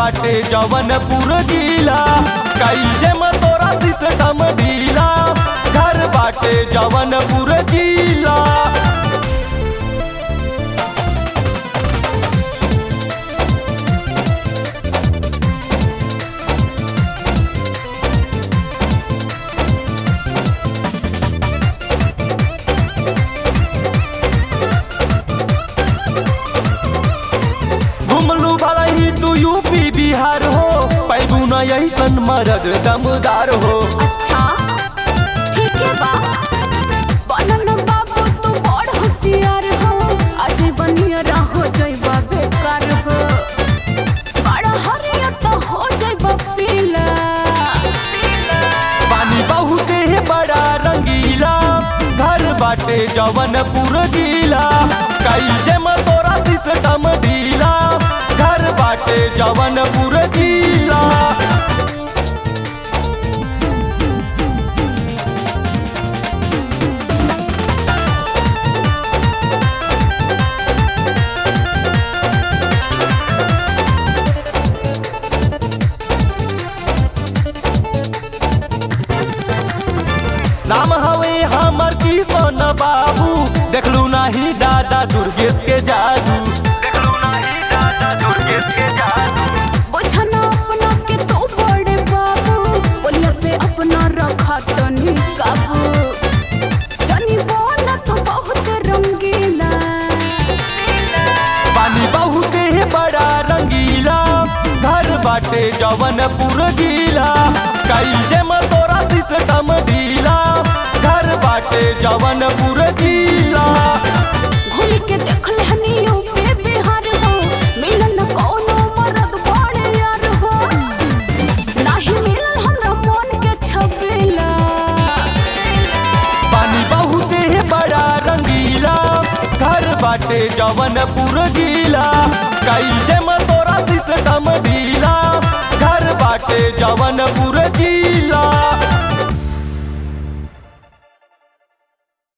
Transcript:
बाटे जवनपुर जिला कई में तोरा सिस्टम ढीला घर बाटे जवनपुर जिला घुमलू भला ही तू यूपी बिहार हो पैबू न ऐसन मरद दमदार हो अच्छा ठीक है बा बनन बाबू तू बड़ होशियार हो अजय बनिया रहो जइबा बेकार हो बड़ा हरिया तो हो जइबा पीला पानी बहुत है बड़ा रंगीला घर बाटे जवनपुर जिला कई में तोरा सिस्टम ढीला घर बाटे जवनपुर जिला नाम हवे हमर किशन बाबू देखलू नाही दादा दुर्गेश के जादू देखलू नाही दादा दुर्गेश के जादू बुझना अपना के तो बड़े बाबू बोलिया पे अपना रखा तनी काबू जानी बोला तो बहुत रंगीला पानी बहुत है बड़ा रंगीला घर बाटे जवनपुर जिला कई में तोरा सिस्टम ढीला घर बाटे जवनपुर जिला घूम के देख लेहनी यूपी बिहार हो मिलन कोनो मरद बड़े यार हो नाही मिलन हमरा मन के छबेला पानी बहुत है बड़ा रंगीला घर बाटे जवनपुर जिला कई में तोरा सिस्टम ढीला घर बाटे जवनपुर